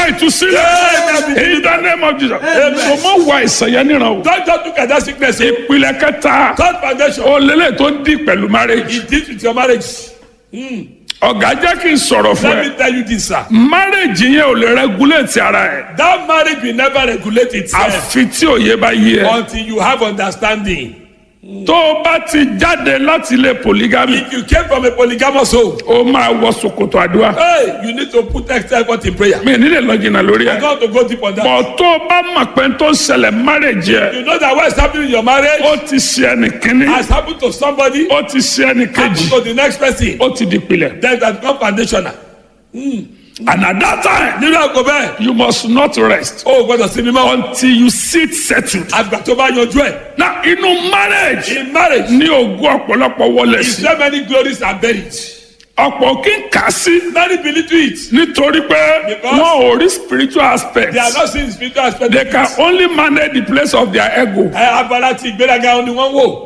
ìtúsílẹ̀ in the name of Jesus so mọ wà ìsàn yẹn níran o Don't just look at that sickness. ìpìlẹ̀ kẹta Third foundation. o lélẹ̀ tó ń di pẹ̀lú marriage It deals with your marriage. ọ̀gá jẹ́ kí n sọ̀rọ̀ fún Let ẹ me tell you this, sir. marriage yẹn ò lè regulate ara ẹ̀ That marriage will never regulate itself àfi tí òye bá yé ẹ until you have understanding. tó o bá ti jáde láti ilé polygamy If you came from a polygamous home, o máa wọ ṣòkòtò àdúrà hey, you need to put extra effort in prayer. mi nílẹ̀ lọ jìnnà lórí I ẹ̀ got to go deep on that. bọ̀ tó o bá mọ̀ pé tó ń ṣẹlẹ̀ marriage yẹ You know that what is happening in your marriage ó ti ṣe ẹnì kínní has happened to somebody, ó ti ṣe ẹnì kejì happened to the next person. ó ti di pilẹ̀ Then that become foundational. and at that time Nínú àgọ́ bẹ́ẹ̀, you must not rest o ò gbọ́dọ̀ sinmi mọ́. until you sit settled. Àgbà tó bá yanjú ẹ̀. na inú marriage In marriage, ní ogún ọ̀pọ̀lọpọ̀ wọlé sí so many glories are buried. ọ̀pọ̀ kí n kà á sí Many believe to it. nítorí pé Because- wọn ò rí spiritual aspect They are not seeing spiritual aspect. they can only manage the place of their ego Ẹ abala ti ìgbéraga ni wọ́n wò.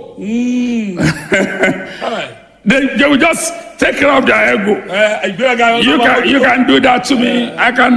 Ẹ they, they will just take care of their ego. ẹ, ìgbéraga ni You wọ́n can you wò. can do that to me. I can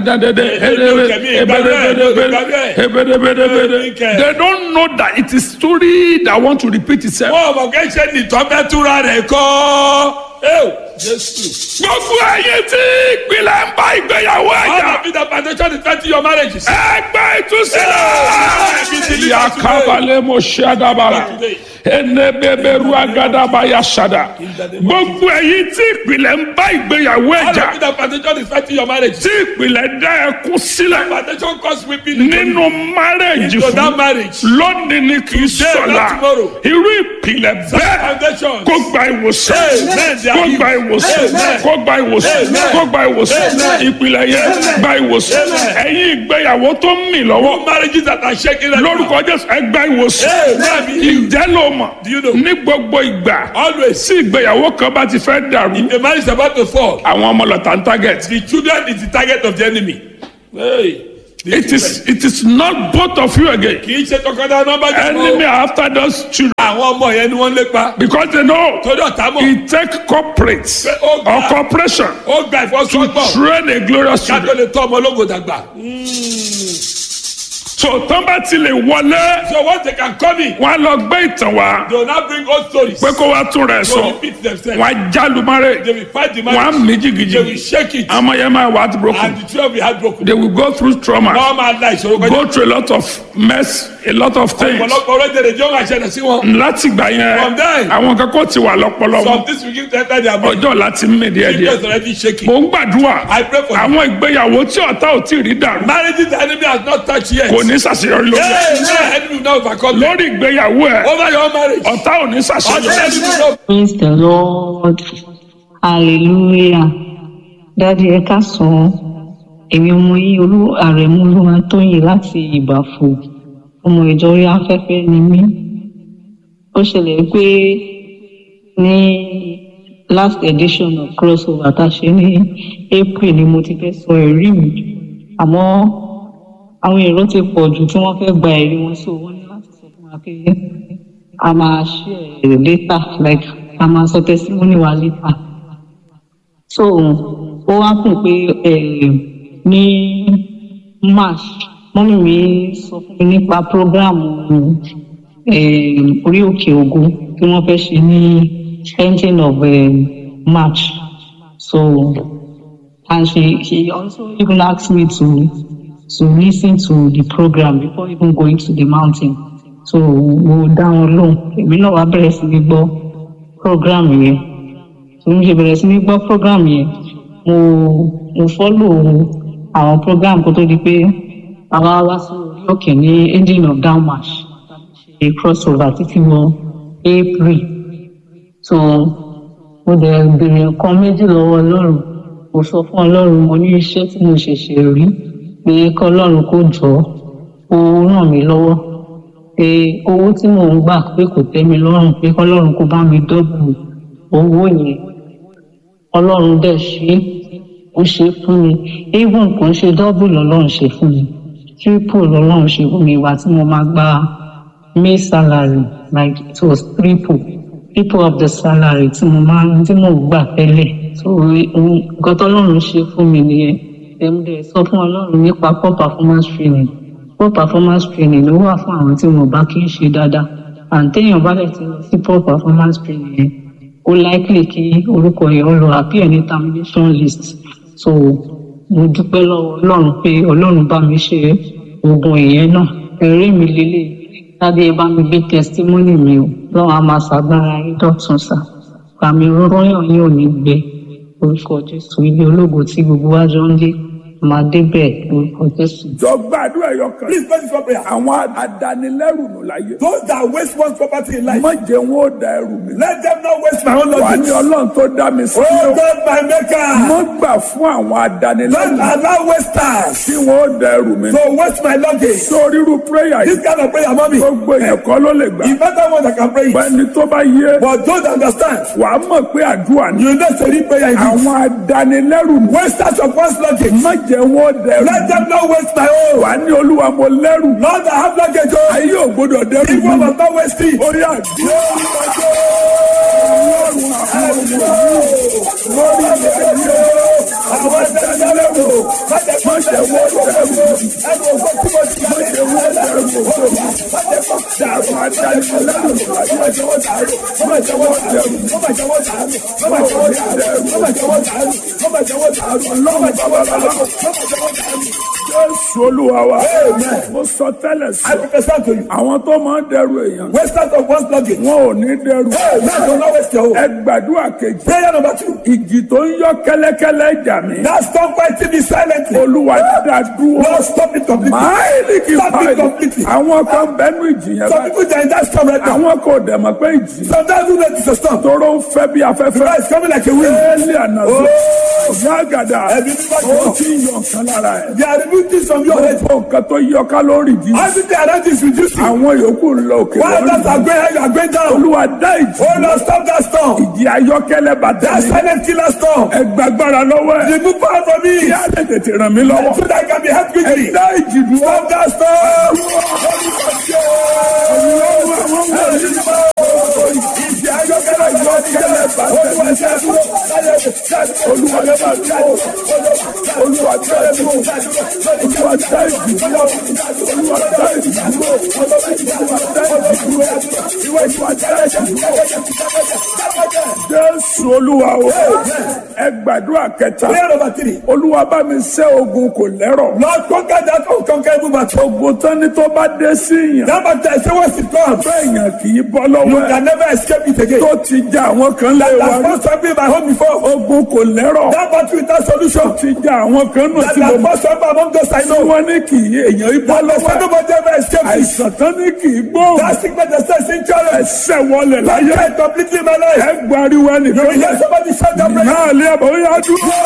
They don't know that it is story that want to repeat itself. Wọ́n mọ̀ kẹ́ ṣe nìtọ́ bẹ́ẹ̀ túra rẹ̀ kọ́. Ẹ Jésù. Gbogbo ẹyin tí ìpìlẹ̀ ń bá ìgbéyàwó All ẹ̀jà. of the foundation is twenty your marriages. Ẹgbẹ́ ìtúsílẹ̀. Yakabalẹ̀ mo ṣe àdàbàrà. Enebẹbẹru agadaba ya ṣada. Gbogbo ẹyin tí ìpìlẹ̀ ń bá ìgbéyàwó All ẹ̀jà. of the foundation is twenty your marriages. Tí ìpìlẹ̀ dá ẹkún sílẹ̀ Foundation cause weeping. nínú márẹ̀jì Into that fún. marriage. Lónìí ni kì í Today, not sọ̀la. tomorrow. Irú ìpìlẹ̀ bẹ́ẹ̀ Foundation. kó gba ìwòsàn Amen. kó gba ìwòsàn Amen. kó gba ìwòsàn Amen. kó gba ìwòsàn Amen. ìpìlẹ̀ yẹn gba ìwòsàn Amen. ẹ̀yin ìgbéyàwó tó ń mì lọ́wọ́ Marriages that are shaking. right now. lórúkọ jésù ẹ gba ìwòsàn Amen. ìjẹ́ ló mọ̀ Do you know? ní gbogbo ìgbà Always. tí ìgbéyàwó kan bá ti fẹ́ dàrú The marriage is about to fall. àwọn ọmọ lọ́tà ń target The children is the target of the enemy. Hey. The it is it is not both of you again kì í ṣe tọkọtaya nọmba jẹ enemy are after those children àwọn ọmọ yẹn ni wọ́n lépa because they know torí ọ̀tá mọ̀ it take corporate Oh, or God. corporation ó gba ìfọsọ́gbọ̀n train a glorious ká tó children lè tọ́ ọmọ ológo dàgbà. so tán bá ti lè wọlé so once they can come in wọn á lọ gbé ìtàn wá they will now bring old stories. pé kó wá tún rẹ̀ they will sọ repeat themselves. wọn á jálu márẹ̀ they will fight the wọn á marriage. mí they will jìgìjìgì shake it. àmọ́ yẹn máa wà á ti and broken the children will be heartbroken. they will go through trauma wọ́n máa la ìṣòro kọjá. go through a lot of mess a lot of things ọ̀pọ̀lọpọ̀ orílẹ̀-èdè jọ́ máa ṣẹlẹ̀ sí wọn. láti gbà From there. yẹn àwọn kan kò ti wà lọ́pọlọ some wọn things will give them time their mind. ọjọ́ láti mí díẹ̀ people díẹ̀ is already shaking. mò ń gbàdúrà I pray for you. àwọn ìgbéyàwó tí ọ̀tá ò tí ì rí dàrú marriages the enemy has not touched yet. kò ní ṣàṣeyọrí lórí ẹ̀. Hey, no enemy will not overcome them. lórí ìgbéyàwó ẹ̀ over your marriage. ọ̀tá ò ní ọ̀tá ṣàṣeyọrí. enemy will not Praise the Lord. Hallelujah. Dádì ẹ káàsán. Èmi ọmọ yín olú àrẹ̀mú olúwa tóyìn láti ìbàfò. Ọmọ ìjọ orí afẹ́fẹ́ ni mí. Ó ṣẹlẹ̀ pé ní last edition of crossover tá a ṣe ní April ni mo ti fẹ́ sọ ẹ̀rí mi. Àmọ́ àwọn èrò ti pọ̀ jù tí wọ́n fẹ́ gba ẹ̀rí wọn so wọ́n ní láti sọ fún wa pé a máa share later like a máa sọ testimony wa later so ó wá kùn pé eh, ní march mọ́mí mi sọ fún mi nípa program eh, orí òkè ògo tí wọ́n fẹ́ ṣe ní ending of eh, march so and she she also even asked me to to listen to the program before even going to the mountain so mo dá wọn lóhùn èmi náà wá bẹ̀rẹ̀ sí ní gbọ́ program yẹn so mo ṣe bẹ̀rẹ̀ sí ní gbọ́ program yẹn mo mo follow àwọn program kó tó di pé àwa wá sí orí òkè ní ending of down march ṣe crossover títí wọ april so mo dẹ̀ béèrè nǹkan méjì lọ́wọ́ ọlọ́run mo sọ fún ọlọ́run mo ní iṣẹ́ tí mo ṣẹ̀ṣẹ̀ rí pé kọ́lọ́run kó jọ ó ràn mí lọ́wọ́ pé owó tí mò ń gbà pé kò tẹ́ mi lọ́rùn pé kọ́lọ́run kó bá mi dọ́bù owó yẹn ọlọ́run dẹ̀ ṣe é ó ṣe é fún mi even kò ń ṣe dọ́bù lọ́lọ́run ṣe fún mi triple lọ́lọ́run ṣe fún mi ìwà tí mo máa gba may salary like it was triple triple of the salary tí mo máa tí mò ń gbà tẹ́lẹ̀ so nǹkan tọ́lọ́run ṣe fún mi nìyẹn ẹ̀mú sọ fún ọlọ́run nípa poor performance training poor performance training ló wà fún àwọn tí wọn bá kí ń ṣe dáadáa and téèyàn bá dẹ̀ ti lọ sí poor performance training yẹn ó likely kí orúkọ yẹn ó lọ appear ní termination list so mo dúpẹ́ lọ́wọ́ ọlọ́run pé ọlọ́run bá mi ṣe oògùn ìyẹn náà ẹ̀rí mi lélẹ̀ lábẹ ẹ bá mi gbé testimony mi o lọ́wọ́ a máa ṣàgbára yín dọ̀tun sá àmì rọrọyàn yín ò ní gbé orúkọ jésù ilé ológo tí gbogbo wa jọ ń dé máa débẹ̀ orúkọ jésù. jọ gbàdúrà ẹyọ kan. Please pray this one prayer. àwọn adanilẹ́rù nù láyé. Those that waste one's property in life, má jẹ́ wọn ó da ẹrù mi. let them not waste my own wà ní luggage. ọlọ́run tó dá mi sí. Oh God, my maker, mo gbà fún àwọn adanilẹ́rù don't allow wasters tí wọn ó da ẹrù mi. to waste my luggage. sórí irú prayer This yìí kind of prayer, mommy, gbogbo èèyàn kọ́ ló lè gbà. the better one that can pray it. ẹni tó bá yé But don't understand, wà á mọ̀ pé àdúrà ni. you know, to read prayer in this. àwọn adanilẹ́rù nù. Wasters of one's luggage, má jẹ́ wọn ó da ẹrù let mi. them not waste my own. wà á ní olúwa mo lẹ́rù. Lord, I have luggage. Oh, ayé ò gbọdọ̀ dẹ́rù if one mi. must not waste it. orí àdúrà lórí ilẹ̀ ayé àwọn adanilẹ́rù má jẹ́ wọn ó dẹrù mi. dàrú adanilẹ́rù jésù olúwa wa mo sọ tẹ́lẹ̀ I sí prophesy to you. àwọn tó máa ń dẹrù èèyàn Wasters of one's luggage. wọn ò ní dẹrù Hey, let them not waste your own. ẹ gbàdúrà kejì Prayer number two. ìjì tó ń yọ kẹ́lẹ́kẹ́lẹ́ jà mí Now stop fighting me silently. olúwa dá dúró Lord, stop it completely. máìlì kì í Stop it báyìí completely. àwọn kan bẹnu ìjì yẹn Some báyìí people they are in that storm right now. àwọn kò dẹ̀ mọ̀ pé ìjì Sometimes you know it's a storm. tóró ń fẹ́ bí afẹ́fẹ́ Right, it's coming like a wind. éèlì ànàzó ọ̀gá àgàdà Ẹbí mímọ́ ó jùlọ. ti ń yọ nǹkan lára ẹ̀ They are removing things from your head. gbogbo nǹkan tó yọ kálórì jí Everything around you is reducing. àwọn yòókù ń lọ òkè While others are lọ́rùn going high, you are going down. olúwa dá ìjì Oh Lord, stop that storm. ìjì ayọ́kẹ́lẹ́ bàtà That mi silent killer storm. ẹ gbàgbára lọ́wọ́ ẹ̀ Remove power from me. kí á lè tètè ràn mí lọ́wọ́ So that I can be helped quickly. ẹ dá ìjì dúró Stop that storm. ìjì ayọ́kẹ́lẹ́ ayọ́kẹ́lẹ́ bàtà mi olúwa dá dúró olúwa dá dúró olúwa dá ìjì dúró olúwa dá ìjì dúró olúwa dá ìjì dúró olúwa dá ìjì dúró jésù olúwa o ẹ gbàdúrà kẹta Prayer number three. olúwa bá mi ṣẹ́ ogun kò lẹ́rọ̀ Lord, conquer that unconquerable battle. ogun tán ni tó bá dé sí yàn That battle, I say once it comes, bẹ́ẹ̀yàn kì í bọ́ you lọ́wọ́ ẹ̀ can never escape it again. tó ti já àwọn kan lé wa That rí first time in my home before. ogun kò lẹ́rọ̀ That battle without solution. ti já àwọn kan nù That tí that mo first time among those I tí know. wọ́n ní kì í èèyàn í bọ́ That the lọ́wọ́ ẹ̀ nobody ever escaped it. àìsàn tán ní kì í gbóhùn That sickness that says insurance. ẹsẹ̀ wọlé That láyé died completely in my life. ẹ gbariwo You ẹnìkan will hear somebody shout that prayer. náà lé àbọ̀ ó yá dúró.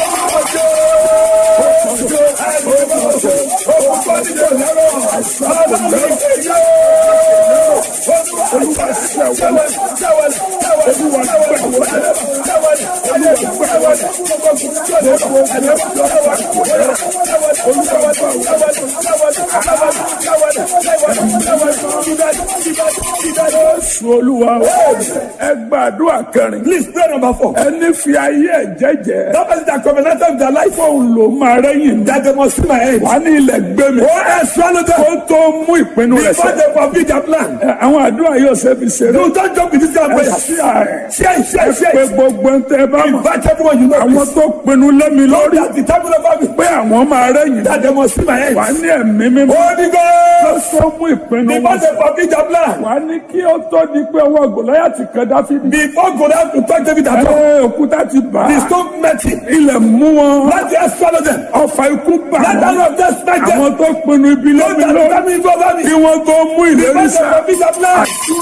Jésù olúwa o. ẹ gbàdúrà kẹrin. Please pray number four. ẹni fi ayé ẹ jẹ́jẹ́. That person that covenanted with their life. fóun ló máa rẹ́yìn. That they must see my head. wà ní ilẹ̀ gbé mi. Oh, I swallow them. kó tó mú ìpinnu rẹ̀ Before sẹ́. they fulfill their plan. Ẹ, àwọn àdúrà yóò ṣe fi ṣeré. You don't jump with this kind of ẹ prayer. sí àárẹ̀. Share it, share it, share pé it. gbogbo ń tẹ bá mọ̀. Invite everyone you know. àwọn tó pinnu lẹ́mi lórí. That the table of me. pé àwọn máa rẹ́yìn. That they must see my head. wà ní ẹ̀mí mímọ́. Holy kó Ghost. tó mú ìpinnu Before wọn they sẹ́. fulfill their plan. wà ní kí ó tó di pé ọwọ́ gòláyàtì kan dáfídì. Before go down to touch David at all. ẹ òkúta ti bà The á. stone met him. ilẹ̀ mú wọn. Let the earth swallow them. ọfà ikú bà Let the wọ́n. hand of death smite them. àwọn tó pinnu ibi Don't lẹ́mi let lórí. the enemy go over me. kí wọ́n tó mú ìlérí Before they sẹ́. fulfill their plan.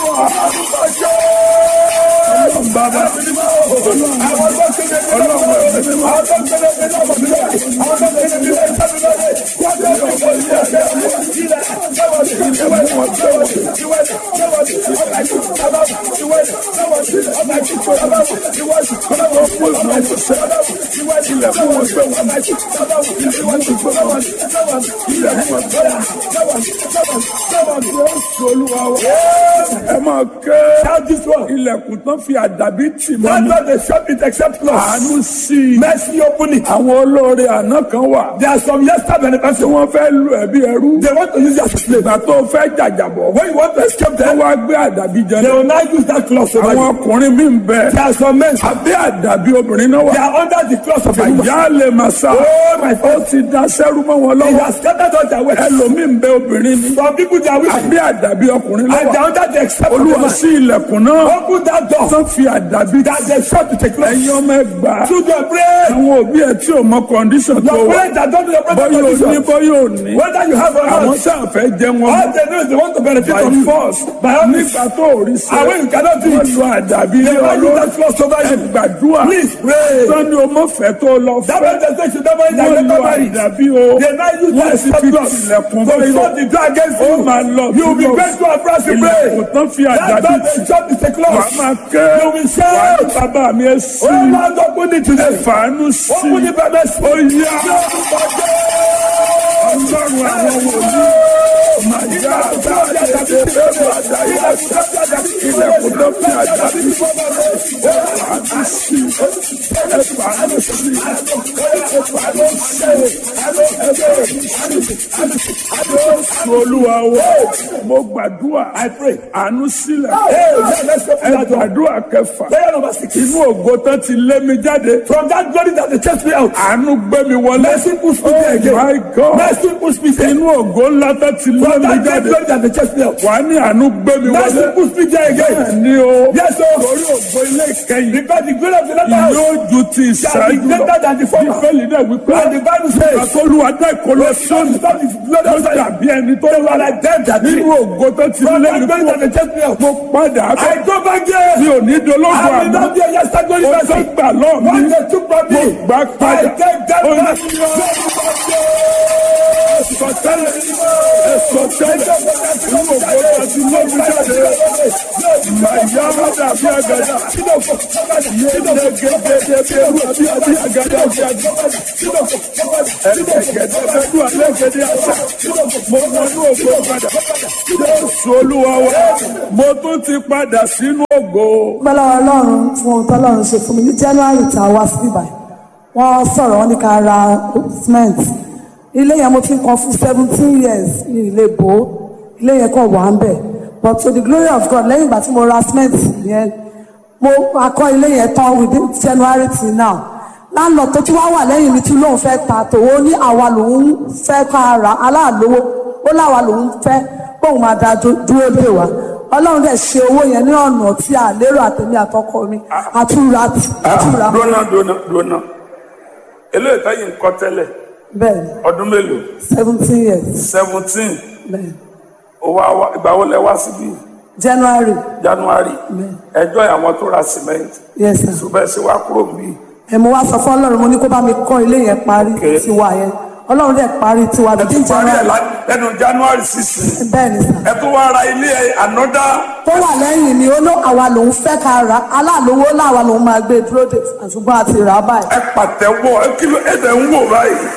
bàbá ilẹ̀ fún wọn gbé wọn. ẹ máa ké ilẹ̀kùn tán fi àdàbí tì mọ́ mi. That's not the shop it except close. àánú sí i. Mercy open it. àwọn olóore àná kan wà. There are some yesterday tí benefactors. wọ́n fẹ́ lu ẹbí ẹrú. They want to use their slave. ìgbà tó fẹ́ jàjàbọ̀. When you want to escape wọ́n them, wá gbé àdàbí jẹ they náà. will now use that cloth over àwọn you. ọkùnrin mi ń bẹ. There are some men. àbí àdàbí obìnrin náà They wà. are under the cloth of a woman. àyà lè máa sá. Oh my ó God. ti da sẹ́rú mọ́ wọn They lọ́wọ́. have scattered all their wealth. ẹlòmíì ń bẹ obìnrin ni. Some people they are wicked. àbí àdàbí ọkùnrin And they lọ́wọ́. are under the except of a olúwa man. sí ilẹ̀kùn náà. Open that door. tán fi àdàbí. That they shot to take ẹ̀yin clothes. ọmọ ẹgbàá. Children pray. àwọn òbí ẹ tí ò mọ kọ́ndíṣọ̀n tó Your wà. parents that don't do your bọ́yọ̀ brother ò ní condition. bọ́yọ̀ ò ní. Whether you have or àwọn not. sáà fẹ́ jẹ wọn. All they know is they want to benefit by from you. force. By all means. nígbà tó ò rí And sẹ́. when you cannot do wọ́n it, lu àdàbí they lé will use ọlọ́run. that cloth over ẹ you. gbàdúrà. Please pray. sọ́ni o mọ̀ fẹ́ tó lọ That fẹ́. man just say should never eat wọ́n and lu never marry. àdàbí o. They now use wọ́n that sì stop fi cloth. tilẹ̀kùn So bọ́yọ̀. shut the door against ó you. máa lọ You will be túbọ̀. grateful and proud to pray. ilẹ̀kùn tán fi That àdàbí door tì. they shut is a wà á cloth. máa kẹ́. You will wà á shout. ní bàbá mi ẹ sí. Oh Lord, open it today. fàánú sí. Open it by mercy. ó yá. ọlọ́run àwọn wòlíì. Màá yá àdáyé ẹ̀ẹ́dẹ́ bẹ́ẹ̀ àdáyé àṣà. ilẹ̀kùn tán fi àdàbí tì. fàánú sí. ẹ fàánú sí. ẹ fàánú sí. Jésù olúwa wa mo gbàdúrà àánú sílẹ̀ ẹ gbàdúrà kẹfà Prayer number six. inú ògo tán ti lé mi jáde From that glory that they chased me out. àánú gbé mi wọlé Mercy push me there oh again. my God Mercy push me there. inú ògo ńlá tán ti lé From mi that great jáde glory that they chased me out. wà á ní àánú gbé mi Mercy wọlé push me there again. ní o Yes, sir. torí ògo ilé ìkẹyìn Because the glory of the latter house yóò ju ti shall be ìṣáájú greater lọ than the former. bíbélì náà wípé And the Bible says, àtọ́lùwà dá ìkọlọ sóòlù Stop this glory ló of the dàbí ẹni tó They wà were like them that nínú did. ògo tó ti From lé that mi glory that kúrò they chased me out. mo padà bọ̀ I go back there. mi ò ní dológun I will àná not be a yesterday glory o tó person. gbà lọ́ọ̀ What mi they took from me, mo gbà I padà take that Ó ní back. sọtẹ́lẹ̀ sọtẹ́lẹ̀ inú ògo tó ti lé mi jáde màyà má dàbí àgàdà yé lẹ́gẹ̀dẹ̀ bí ewu àbí àbí àgàdà bí àgàdà ẹ̀ẹ́dẹ̀gẹ̀dẹ̀ bẹ́ẹ̀ dùn àlẹ́gẹ̀dẹ̀ àṣà mo wọnú ògo padà Jésù olúwa wa mo tún ti padà sínú ògo. gbọ́dọ̀ ọlọ́run fún ohun tọ́lọ́run ṣe fún mi ní january tá a wá sí ibà wọ́n sọ̀rọ̀ wọ́n ní ká ra cement ilé yẹn mo ti ń kan fún seventeen years ní ilé bò ó ilé yẹn kàn wà ń bẹ̀ but to the glory of God lẹ́yìn ìgbà tí mo ra cement yẹn mo akọ́ ilé yẹn tán within january till now láńlọ tó tún wá wà lẹ́yìn mi tí lóun fẹ́ ta tòun ní àwa lòun fẹ́ ká ra aláàlówó ó láwa lòun fẹ́ bóun máa da dú- dúró dè wá ọlọ́run dẹ̀ ṣe owó yẹn ní ọ̀nà tí a lérò àtẹ̀mí àtọkọ mi àtúra àtúra dúnà dúnà dúnà eléyìí táyì ń kọ́ tẹ́lẹ̀ bẹ́ẹ̀ ni ọdún mélòó seventeen years seventeen bẹ́ẹ̀ ni owó àwa ìgbà wo lẹ wá síbí january january bẹ́ẹ̀ ẹjọ́ àwọn tó ra cement yes sir ṣùgbọ́n ṣe wá kúrò níbí ẹ̀ mo wá sọ fún ọlọ́run mo ní kó bá mi kọ́ ilé yẹn parí Okay. tiwa yẹn ọlọ́run dẹ̀ parí tiwa ẹ bíi tún parí ẹ january lá- lẹ́nu january sixteen bẹ́ẹ̀ ni sir ẹ tún wá ra ilé ẹ ànọ́dá tó wà lẹ́yìn ni ó ló àwa lòun fẹ́ ká ra aláàlówó láwa lòun máa gbé dúró dè ṣùgbọ́n àti rà á báyìí. ẹ pàtẹ́wọ́ ẹ kí ló ẹ tẹ̀ ń wò báyìí.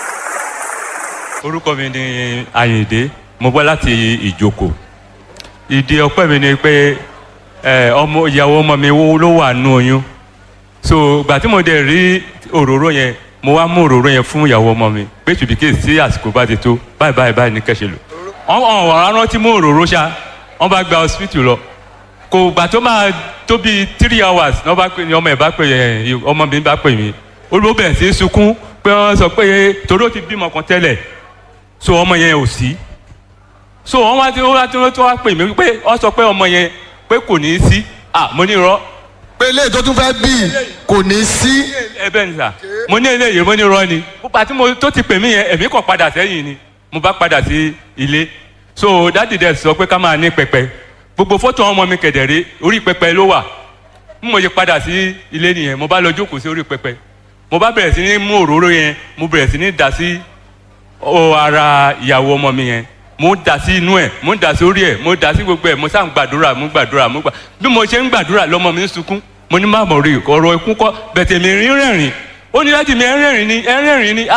orúkọ mi ni Àyìndé mo bọ́ láti ìjókòó ìdí ọpẹ́ mi ni pé ẹ, ọmọ ìyàwó ọmọ mi wo- ló wà nù oyún so ìgbà tí mo dẹ̀ rí òróró yẹn mo wá mú òróró yẹn fún ìyàwó ọmọ mi pé ṣùbíkè sí àsìkò bá ti tó báyìí báyìí báyìí ní kẹ́sẹ̀ lò wọ́n wọ́n wọ́n rántí mú òróró ṣá wọ́n bá gba hospital lọ kò gbà tó máa tó bíi three hours ní wọ́n bá pè ní ọmọ ẹ̀ bá pè ẹ̀ ọmọ mi bá pè mí olùwọ́ bẹ̀rẹ̀ sí í sunkún pé wọ́n sọ pé torí ó ti bímọ kan tẹ́lẹ̀ so ọmọ yẹn ò sí so wọn wá tí wọn wá tí wọn tó wá pè mí pé wọn sọ pé ọmọ yẹn pé kò ní í sí ah mo ní irọ́ pé ilé tó tún fẹ́ bí kò ní sí ẹ bẹ́ẹ̀ ni sà mo ní eléyìí mo ní irọ́ ni púpà tí mo tó ti pè mí yẹn èmi kàn padà sẹ́yìn ni mo bá padà sí ilé so dáàdì dẹ̀ sọ pé ká máa ní pẹpẹ gbogbo fọ́tò ọmọ mi kẹ̀dẹ̀rẹ́ orí pẹpẹ ló wà bí mo ṣe padà sí ilé nìyẹn mo bá lọ jókòó sí orí pẹpẹ mo bá bẹ̀rẹ̀ sí ní mú òróró yẹn mo bẹ̀rẹ̀ sí ní dà sí ó ara ìyàwó ọmọ mi yẹn mo ń dà sí inú ẹ mo ń dà sí orí ẹ mo ń dà sí gbogbo ẹ mo sá ń gbàdúrà mo ń gbàdúrà mo gbà bí mo ṣe ń gbàdúrà lọmọ mi ń sunkún mo ní má mọ̀ rí ọ̀rọ̀ ikú kọ́ bẹ̀tẹ̀ mi rí rẹ̀rìn ó ní láti mi ẹ rẹ́rìn ni ẹ rẹ́rìn ni ah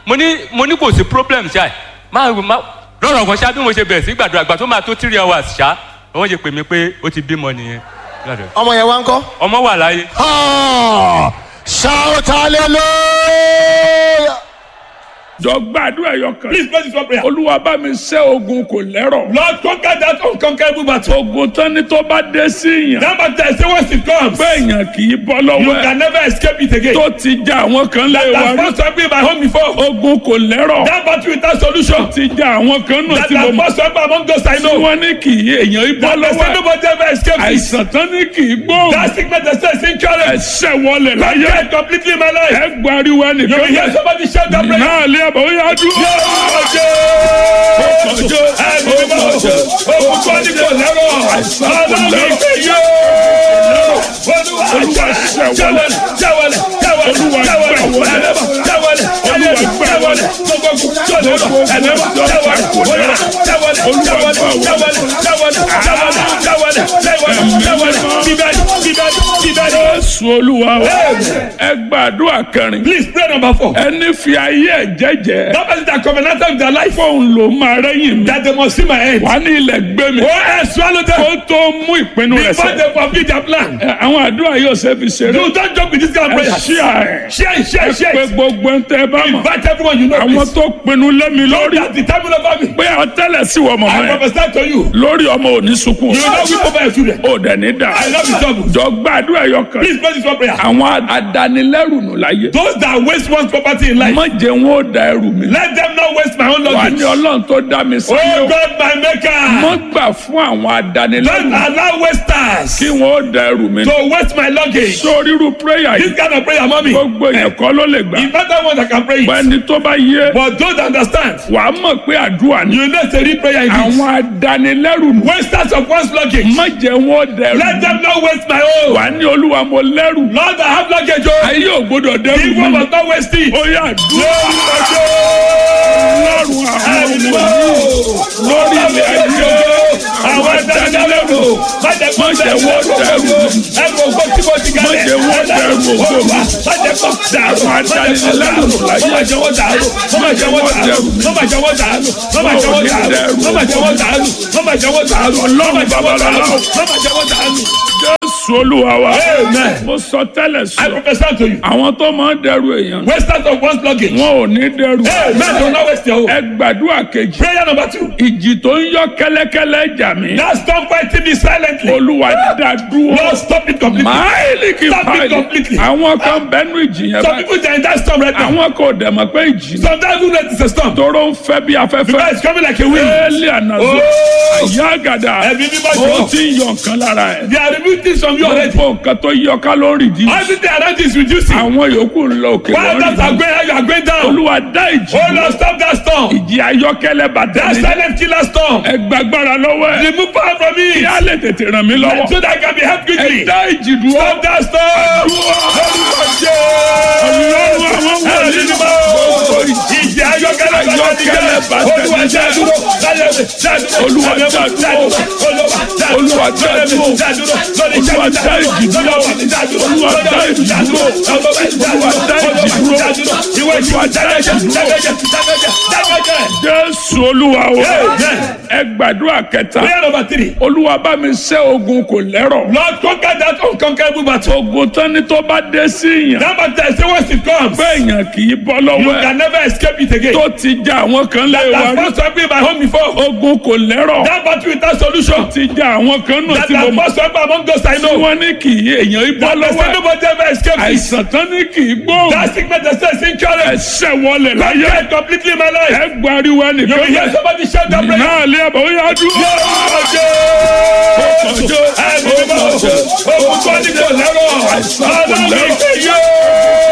mo ní mo ní kò sí problem ṣá máa máa lọ́rọ̀ kan ṣá bí mo ṣe bẹ̀rẹ̀ sí gbàdúrà gbà tó máa tó three hours ṣá wọ́n ṣe pè mí pé ó ti bímọ nìyẹn Gbàdúrà. ọmọ yẹn wá ń kọ́. ọmọ wà láyé Ah, shout hallelujah. jọ gbàdúrà ẹyọ kan Please pray this one prayer. olúwa bá mi ṣẹ́ ogun kò lẹ́rọ̀ Lord, conquer that unconquerable battle. ogun tán ni tó bá dé sí yàn That battle, say once it comes, pé èèyàn kì í bọ́ you lọ́wọ́ ẹ̀ can never escape it again. tó ti já àwọn kan lé wa That rí has first happened in my home before. ogun kò lẹ́rọ̀ That battle without solution. ti já àwọn kan náà That tí mo has mọ̀ first happened among those I tí know. wọ́n ní kì í èèyàn í bọ́ That they lọ́wọ́ say ẹ̀ nobody ever escape it. àìsàn tán ní kì í gbóhùn That sickness they say is incurable. ẹsẹ̀ wọlé láyé Conquer completely in my life. ẹ gbariwo You ẹnìkan will hear bẹ́ẹ̀ somebody shout that prayer. náà lé àbọ̀ ó yá dúró. Jésù olúwa wa ẹ gbàdúrà kẹrin Please pray number four. ẹni fi ayé ẹ jẹ́jẹ́ That person that covenanted with their life fóun ló máa rẹ́yìn mi that they must see my end. wà ní ilẹ̀ gbé mi Oh, I swallow them kó tó mú ìpinnu rẹ̀ before sẹ́ they fulfill their plan. Ẹ, àwọn àdúrà yóò ṣe fi ṣeré You don't joke with this kind of ẹ prayer. ṣí àárẹ̀ Share it, share it, share pé it. gbogbo ń tẹ́ bá mọ̀ Invite everyone you know. àwọn please. tó pinnu lé mi lórí That's the time over me. pé àtẹ́lẹ̀ sí wọ mọ̀mọ́ I yẹn prophesy to you. lórí ọmọ òní sunkún You will not weep over your children. ó dẹ̀ ní dà I love you trouble. jọ gbàdúrà yọ kan Please pray this one prayer. àwọn adanilẹ́rù nù láyé Those that waste one's property in life, má jẹ́ wọn ó da ẹrù mi let them not waste my own wà luggage. ní ọlọ́run tó dá mi sí Oh o God, my maker. má gbà fún àwọn adanilẹ́rù Don't allow wasters kí wọn ó da ẹrù mi to waste my luggage. sórí irú prayer This yìí kind of prayer, mommy. gbogbo èèyàn kọ́ ló lè gbà If better one that can pray it. ẹni tó bá yé But those that understand, wà á mọ̀ pé àdúrà ni you know it's a real prayer indeed. àwọn adanilẹ́rù nù Wasters of one's luggage. má jẹ́ wọn ó da ẹrù Let mi them not waste my own. wà á ní olúwa mo lẹ́rù Lord, I have luggage. Oh, ayé ò gbọdọ̀ the dẹ́rù one mi must not waste it. ó yà dúró lọ́rùn àwọn ọmọ lórí ilẹ̀ ayé Àwọn ẹ̀dánilẹ́rù má jẹ́ kó má jẹ́ wọ́n dẹ́rù mi. ẹ̀rù ògbó tí mo ti Má gálẹ̀. jẹ́ wọ́n dẹ́rù ògo mi. Má jẹ́ kó dàrú. Àwọn adánilẹ́rù láyé. Má jẹ́ wọ́n dàrú. Má jẹ́ wọ́n dàrú. Má jẹ́ wọ́n dàrú. Má jẹ́ wọ́n dàrú. Má jẹ́ wọ́n dàrú. Má jẹ́ wọ́n dàrú. Má jẹ́ wọ́n dàrú. Má jẹ́ wọ́n dàrú. Jésù olúwa wa Amen. mo sọ tẹ́lẹ̀ I sọ prophesy to you. àwọn tó máa ń dẹ́rù èèyàn Wasters of one's luggage. wọn ò ní dẹ́rù Amen. Do not waste your own. ẹ gbàdúrà kejì Prayer number two. ìjì tó ń yọ kẹ́lẹ́kẹ́lẹ́ jà mí Now stop fighting me silently. olúwa dá dúró Lord, stop it completely. máìlì kì í Stop it báyìí completely. àwọn kan bẹnu ìjì yẹn Some báyìí people they are in that storm right now. àwọn kò dẹ̀ mọ̀ pé ìjì náà Sometimes you know it's a storm. tóró ń fẹ́ bí afẹ́fẹ́ Because it's coming like a wind. éèlì ànàzó Oh. àyà àgàdà Ẹ̀mí mímọ́ ó jọ. ti ń yọ nǹkan lára ẹ̀ They are removing things from you already. gbogbo nǹkan tó yọ kálórì dì Everything around you is reducing. àwọn yòókù ń lọ òkè While others are lórí going high, you are going down. olúwa dá ìjì Oh Lord, stop that storm. ìjì ayọ́kẹ́lẹ́ bàtà That mi silent killer storm. ẹ gbàgbára lọ́wọ́ ẹ̀ Remove power from me. kí á lè tètè ràn mí lọ́wọ́ So that I can be helped ẹ quickly. dá ìjì dúró Stop that storm. Lórúkọ Jésù. Ẹ̀mí mímọ́. Ìjì ayọ́kẹ́lẹ́ bàtà mi jẹ́. Olúwa dá dúró. Olúwa dá dúró. Olúwa dá dúró. Olúwa dá ìjì dúró. Olúwa dá ìjì dúró. Olúwa dá ìjì dúró. Olúwa dá ìjì dúró. Jésù olúwa o Amen. ẹ gbàdúrà kẹta Prayer number three. olúwa bá mi ṣẹ́ ogun kò lẹ́rọ̀ Lord, conquer that unconquerable battle. ogun tán ni tó bá dé sí yàn That battle, say once it comes, pé èèyàn kì í bọ́ you lọ́wọ́ ẹ̀ can never escape it again. tó ti já àwọn kan lé wa That rí first happened in my home before. ogun kò lẹ́rọ̀ That battle without solution. ti já àwọn kan náà That tí mo has mọ̀ first happened among those I tí know. wọ́n ní kì í èèyàn í bọ́ That they lọ́wọ́ say ẹ̀ nobody ever escaped it. àìsàn tán ní kì í gbóhùn That sickness they say is incurable. ẹsẹ̀ wọlé láyé Conquer completely my life. ẹ gbariwo You ẹnìkan will hear bẹ́ẹ̀ somebody shout that prayer. náà lé àbọ̀ ó yá dúró. Ẹ̀mí mímọ́. Ogun tó ní kò lẹ́rọ̀. Ọlọ́run ìpè yóò.